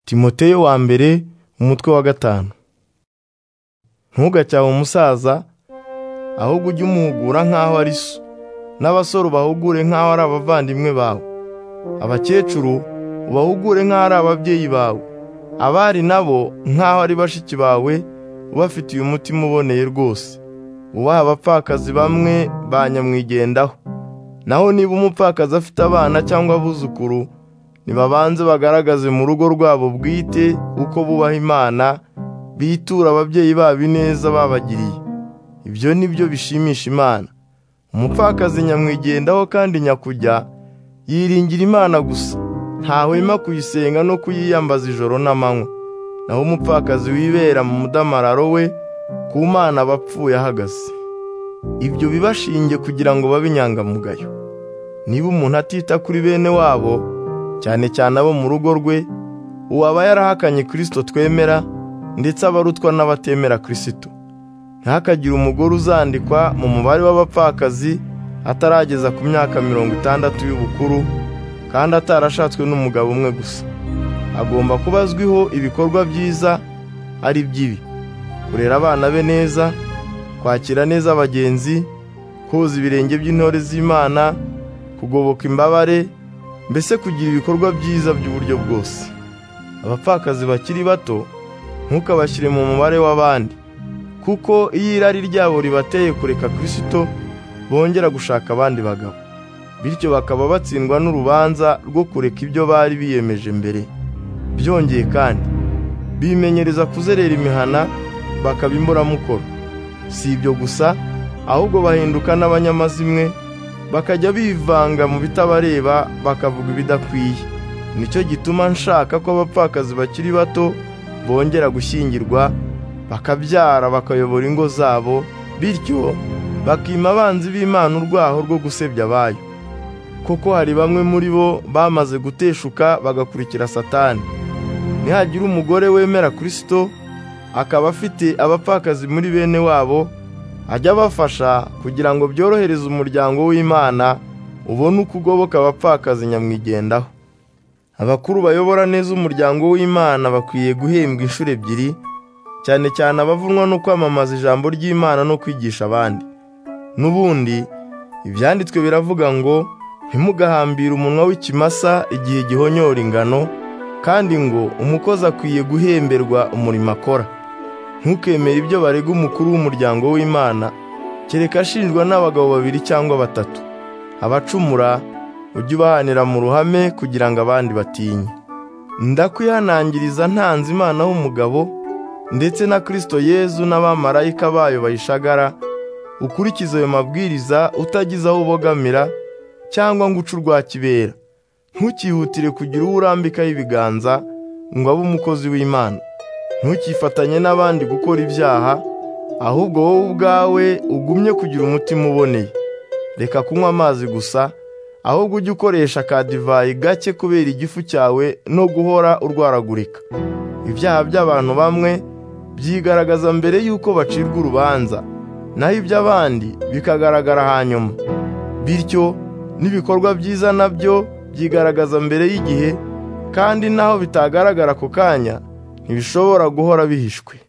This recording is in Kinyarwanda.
timoteyo wa mbere umutwe wa gatanu ntugacyahe umusaza ahubwo ujye umuhugura nk'aho ari so n'abasore ubahugure nk'aho ari abavandimwe bawe abakecuru ubahugure nk'aho ari ababyeyi bawe abari nabo nk'aho ari bashiki bawe ubafitiye umutima uboneye rwose ubaha abapfakazi bamwe ba nyamwigendaho naho niba umupfakazi afite abana cyangwa abuzukuru ntibabanze bagaragaze mu rugo rwabo bwite uko bubaha imana bitura ababyeyi babo ineza babagiriye ibyo ni byo bishimisha imana umupfakazi nyamwigendaho kandi nyakujya yiringira imana gusa ntahwema kuyisenga no kuyiyambaza ijoro n'amanywa naho umupfakazi wibera mu mudamararo we ku mana aba apfuye ahagaze ibyo bibashinge kugira ngo babe inyangamugayo niba umuntu atita kuri bene wabo cyane cyane abo mu rugo rwe ubu aba yarahakanye kirisito twemera ndetse aba arutwa n'abatemera kirisito ntihakagire umugore uzandikwa mu mubare w'abapfakazi atarageza ku myaka mirongo itandatu y'ubukuru kandi atarashatswe n'umugabo umwe gusa agomba kuba azwiho ibikorwa byiza ari by'ibi kurera abana be neza kwakira neza abagenzi koza ibirenge by'intore z'imana kugoboka imbabare mbese kugira ibikorwa byiza by'uburyo bwose abapfakazi bakiri bato ntukabashyire mu mubare w'abandi kuko iyo irari ryabo ribateye kureka kirisito bongera gushaka abandi bagabo bityo bakaba batsindwa n'urubanza rwo kureka ibyo bari biyemeje mbere byongeye kandi bimenyereza kuzerera imihana bakaba imburamukoro si ibyo gusa ahubwo bahinduka n'abanyamazimwe bakajya bivanga mu bitabareba bakavuga ibidakwiye nicyo gituma nshaka ko abapfakazi bakiri bato bongera gushyingirwa bakabyara bakayobora ingo zabo bityo bakima abanzi b'imana urwaho rwo gusebya abayo koko hari bamwe muri bo bamaze guteshuka bagakurikira satani nihagira umugore wemera kirisito akaba afite abapfakazi muri bene wabo ajya abafasha kugira ngo byorohereze umuryango w'imana ubone uko ugoboka abapfakazi nyamwigendaho abakuru bayobora neza umuryango w'imana bakwiye guhembwa inshuro ebyiri cyane cyane abavunwa no kwamamaza ijambo ry'imana no kwigisha abandi n'ubundi ibyanditswe biravuga ngo ntimugahambire umunwa w'ikimasa igihe gihonyora ingano kandi ngo umukozi akwiye guhemberwa umurimo akora ntukemere ibyo barega umukuru w'umuryango w'imana kereka ashinjwa n'abagabo babiri cyangwa batatu abacumura ujye ubahanira mu ruhame kugira ngo abandi batinye ndakwihanangiriza ntanze imana w'umugabo ndetse na kirisito yezu n'abamarayika bayo bayishagara ukurikize ayo mabwiriza utagize aho ubogamira cyangwa ngo uce urwa kibera ntukihutire kugira uwo urambikaho ibiganza ngo abe umukozi w'imana ntukifatanye n'abandi gukora ibyaha ahubwo wowe ubwawe ugumye kugira umutima uboneye reka kunywa amazi gusa ahubwo ujye ukoresha akadivayi gake kubera igifu cyawe no guhora urwaragurika ibyaha by'abantu bamwe byigaragaza mbere y'uko bacirwa urubanza naho iby'abandi bikagaragara hanyuma bityo n'ibikorwa byiza nabyo byigaragaza mbere y'igihe kandi naho bitagaragara ako kanya ntibishobora guhora bihishwe